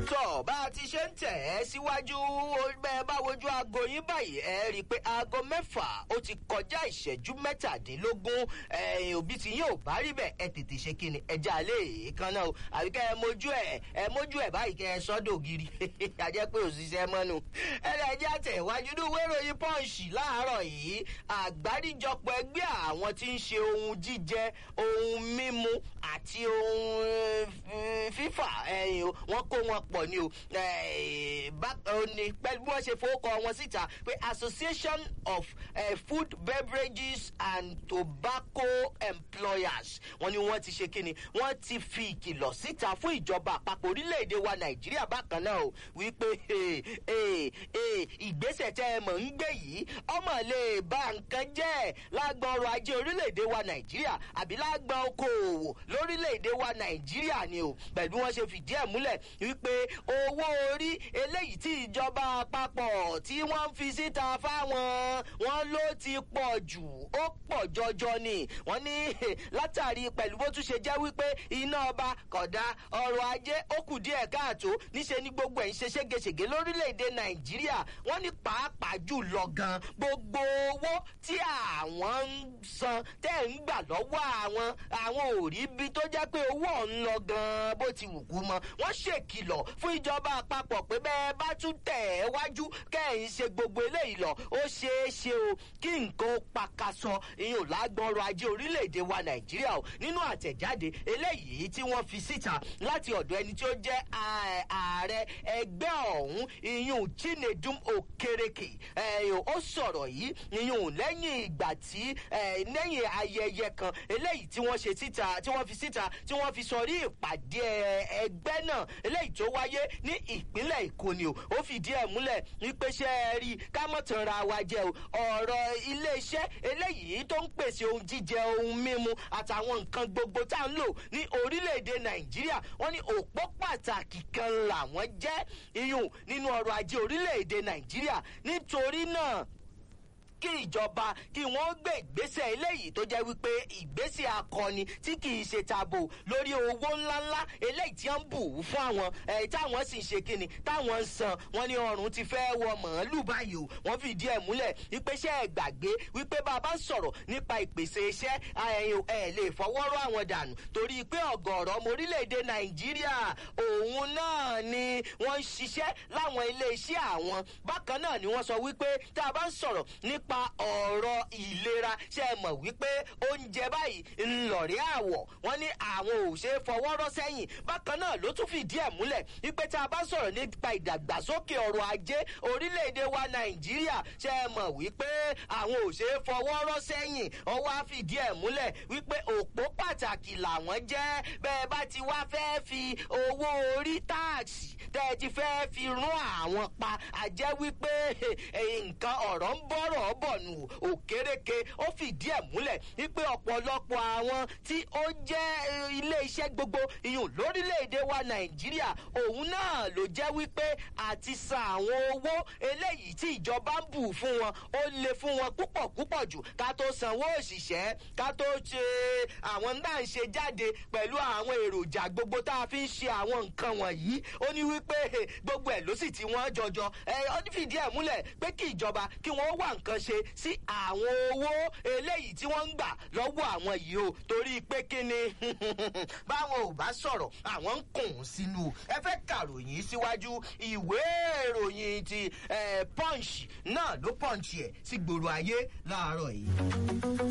tọ̀ bá a ti ṣe ń tẹ̀ ẹ́ síwájú bẹ́ẹ̀ bá wojú aago yín báyìí ẹ rí i pé aago mẹ́fà ó ti kọjá ìṣẹ́jú mẹ́tàdínlógún ẹ̀yìn òbí tí yóò bá rí bẹ́ẹ̀ ẹ tètè ṣe kíni ẹja alẹ́ kan náà o àbí kẹ́ ẹ mójú ẹ ẹ mójú ẹ báyìí kẹ́ ẹ sọ́dọ̀ gírí àjẹ́ pé òṣìṣẹ́ mọ́nu ẹlẹ́jà tẹ̀wájú ní ìwé ìròyìn pọ́ǹsì láàárọ̀ yìí àgbáríjọpọ̀ ẹgbẹ́ àwọn tí ń ṣe ohun jíjẹ ohun mímu àti ohun fífà ẹ̀yìn wọn kó wọn pọ̀ ní o ní pẹ̀lú bí wọ́n ṣe fowókọ wọn síta pé association of uh, food beverages and tobacco employers wọ́n ní wọ́n ti ṣe kíni wọ́n ti fi ìkìlọ̀ síta fún ìjọba àpapọ̀ orílẹ̀-èdè wa nàìjíríà bákan náà o wípé ìgbésẹ̀ tẹ́ ẹ mọ̀ ń gbé yìí ọmọ lè ba nǹkan jẹ́ lágbọn ọrọ̀ ajé orílẹ̀-èdè wa nàìjíríà àbí lágbọn okòòwò lórílẹ̀-èdè wa nàìjíríà ni o pẹ̀lú wọn ṣe fìdí ẹ̀ múlẹ̀ wípé owó orí eléyìí tí ìjọba àpapọ̀ tí wọ́n ń fi síta fáwọn wọn ló ti pọ̀ jù ó pọ̀ jọjọ ni wọ́n ní látàrí pẹ̀lú bó tún ṣe jẹ́ wípé iná ọba kọ̀dá ọrọ̀ ajé ó kù díẹ̀ káàtó níṣẹ́ ní gbogbo ẹ̀ ń ṣe ségesège lórílẹ̀‐èdè nàìjíríà wọ́n ní pàápàá jù lọ gan gbogbo owó tí àwọn ń san tẹ́ ń gbà lọ́wọ́ àwọn àwọn ò rí bí tó jẹ́ pé owó ọ̀hún lọ gan bó ti wù kú mọ́ wọ́n ṣèkìlọ̀ fún ìjọba àpapọ̀ pé bẹ́ẹ̀ bá tún tẹ̀ ẹ́ wájú kẹ́hìn ṣe gbogbo eléyìí lọ ó ṣeé ṣe o kí nǹkan ó pakasọ ìyẹn ò lágbọ́nrọ̀ ajé orílẹ̀-èdè wa nàìjíríà o nínú àtẹ̀jáde eléyìí tí wọ́n fi síta láti ọ̀dọ̀ ẹni tí ó jẹ́ ààrẹ ẹgbẹ́ ọ̀hún ìyún chinedum okereke ó sọ̀rọ̀ yìí ìyún lẹ́yìn ìgbà tí lẹ́yìn ayẹyẹ kan eléyìí tí wọ́n ṣe síta tí wọ́n fi síta tí wọ́n fi sọ rí ìpàdé ẹgbẹ́ náà eléyìí tó wáyé ní ìpínlẹ̀ èkó ni o ó fìdí ẹ̀ múlẹ̀ wípé ṣe é rí kámọ́tànra wa jẹ́ o ọ̀rọ̀ iléeṣẹ́ eléyìí tó ń pèsè ohun jíjẹ ohun mímu àtàwọn nǹkan gbogbo tá à ń lò ní orílẹ̀-èdè nàìjíríà wọ́n ní òpó pàtàkì kan làwọn jẹ́ iyùn nínú ọrọ̀ ajé orílẹ̀-èdè nàìjíríà nítorí náà kí ìjọba kí wọ́n gbé ìgbésẹ̀ eléyìí tó jẹ́ wípé ìgbésẹ̀ akọni tí kì í ṣe tabo lórí owó ńláńlá eléyìí tí wọ́n ń bù fún àwọn ẹ̀ táwọn sì ń ṣe kíni táwọn ń san wọ́n ní ọrùn ti fẹ́ wọ màálù báyìí o wọ́n fìdí ẹ̀ múlẹ̀ wípé ṣé ẹ gbàgbé wípé bàbá sọ̀rọ̀ nípa ìpèsè iṣẹ́ ẹ̀ lè fọwọ́rọ́ àwọn dànù torí pé ọ̀gọ̀ọ̀rọ̀ ọmọ orílẹ̀-èdè nàìjíríà òun náà ni wọ́n ń ṣiṣẹ́ láwọn ilé iṣẹ́ àwọn bákan náà ni wọ́n sọ wípé tá a bá ń sọ̀rọ̀ nípa nípa ọ̀rọ̀ ìlera ṣe é mọ̀ wípé oúnjẹ báyìí ńlọ̀rí àwọ̀ wọ́n ní àwọn ò ṣe é fọwọ́rọ́ sẹ́yìn bákan náà ló tún fìdí ẹ̀ múlẹ̀ wípé tá a bá sọ̀rọ̀ nípa ìdàgbàsókè ọrọ̀ ajé orílẹ̀-èdè wa nàìjíríà ṣe é mọ̀ wípé àwọn ò ṣe é fọwọ́rọ́ sẹ́yìn ọwọ́ á fìdí ẹ̀ múlẹ̀ wípé òpó pàtàkì làwọn jẹ́ bẹ́ẹ̀ bá ti wá fẹ́ fi owó orí táàsì tẹ́ ẹ ti fẹ́ fi rún àwọn pa àjẹ́ wípé nǹkan ọ̀rọ̀ ń bọ̀rọ̀ bọ̀ nù òkèrèké ó fìdí ẹ̀ múlẹ̀ wípé ọ̀pọ̀lọpọ̀ àwọn tí ó jẹ́ ilé iṣẹ́ gbogbo ìyún lórílẹ̀‐èdè wa nàìjíríà òun náà ló jẹ́ wípé àti san àwọn owó eléyìí tí ìjọba ń bù fún wọn ó le fún wọn púpọ̀ púpọ̀ jù ká tó sanwó òṣìṣẹ́ ká tó ṣe àwọn náà ń ṣe jáde pẹ̀lú àwọn èròjà gbogbo tá a fi ń ṣe àwọn nǹkan wọ̀nyí ó ní wípé gbogbo ẹ̀ ló sì ti wọ́n jọjọ ẹ̀ ó fìdí ẹ̀ múlẹ̀ pé kí ìjọba kí wọ́n wà nǹkan ṣe sí àwọn owó eléyìí tí wọ́n ń gbà lọ́wọ́ àwọn yìí o torí pé kí ni báwọn ò bá sọ̀rọ̀ àwọn ń kùn sínú ẹ fẹ́ kàròyìn síwájú ìwé ìròyìn ti punch náà ló punch ẹ̀ sí gbòòrò ayé láàárọ̀ yìí.